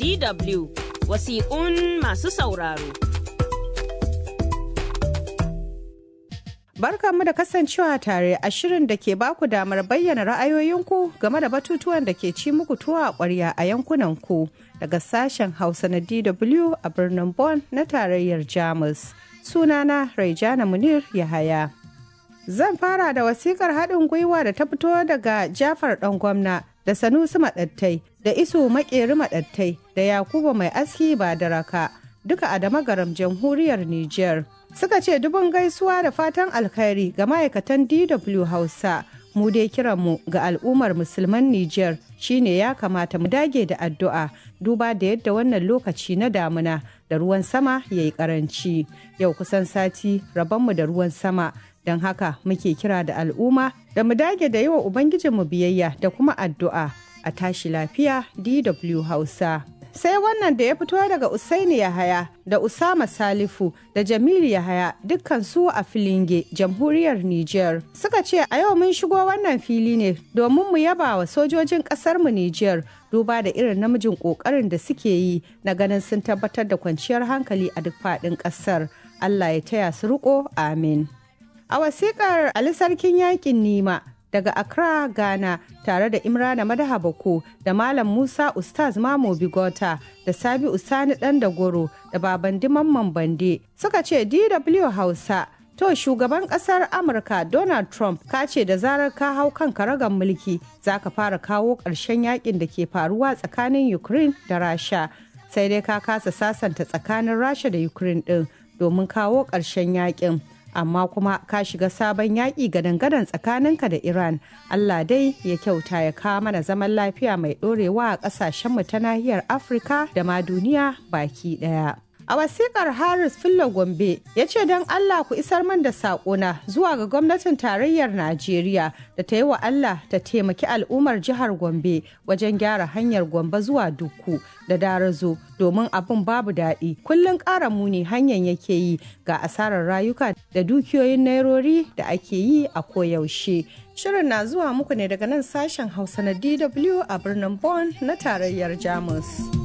DW wasiƙun masu sauraro. Barkanmu da kasancewa tare a shirin da ke baku damar bayyana ra'ayoyinku game da batutuwan da ke ci muku tuwa a ƙwarya a yankunanku daga sashen Hausa na DW a birnin Bonn na tarayyar Jamus. Sunana Raijana Munir Yahaya. Zan fara da wasikar haɗin gwiwa da ta fito daga Jafar ɗan gwamna da Sanusi Maɗattai da Isu Maƙeri Maɗattai da Yakubu Mai Aski ba da raka duka a Damagaram jamhuriyar Nijar. Suka ce dubun gaisuwa da fatan alkhairi ga ma'aikatan DW Hausa. Mu dai kiranmu ga al'ummar musulman Nijar shine ya kamata mu dage da addu'a duba da yadda wannan lokaci na damuna da ruwan sama ya yi karanci. Yau kusan sati rabonmu da ruwan sama don haka muke kira da al'umma da mu dage da yi wa Ubangijinmu biyayya da kuma addu'a a tashi lafiya DW Hausa. Sai wannan da ya fito daga Usaini Yahaya da Usama Salifu da Jamilu Yahaya dukkan su a Filinge, jamhuriyar Nijar. Suka ce a yau mun shigo wannan fili ne domin mu yaba wa sojojin ƙasarmu Nijar duba da irin namijin ƙoƙarin da suke yi na ganin sun tabbatar da kwanciyar hankali a duk faɗin ƙasar. Allah ya taya su riƙo, amin. A wasiƙar Ali Sarkin Yaƙin Nima daga Accra, Ghana tare da Imrana Madaha Bako da Malam Musa Ustaz Mamo Bigota da Sabi Usani Dan Dagoro da Babandi Mamman Bande suka ce DW Hausa To shugaban kasar Amurka Donald Trump ka ce da zarar ka hau kan karagar mulki za ka fara kawo ƙarshen yakin da ke faruwa tsakanin Ukraine da Rasha. Sai dai ka kasa sasanta tsakanin Rasha da Ukraine ɗin domin kawo ƙarshen yakin. amma kuma ka shiga sabon yaƙi gadan-gadan tsakaninka da Iran. Allah dai ya kyauta ya kawo mana zaman lafiya mai ɗorewa a ƙasashenmu ta nahiyar Afirka da ma duniya baki ɗaya. A wasiƙar Haris Fillo Gombe ya ce don Allah ku isar man da saƙona zuwa ga gwamnatin tarayyar Najeriya da ta yi wa Allah ta taimaki al'ummar jihar Gombe wajen gyara hanyar Gombe zuwa Dukku da Darazo domin abin babu daɗi. Kullum ƙara muni hanyar yake yi ga asarar rayuka da dukiyoyin nairori da ake yi a koyaushe. Shirin na zuwa muku ne daga nan sashen Hausa na DW a birnin Bonn na tarayyar Jamus.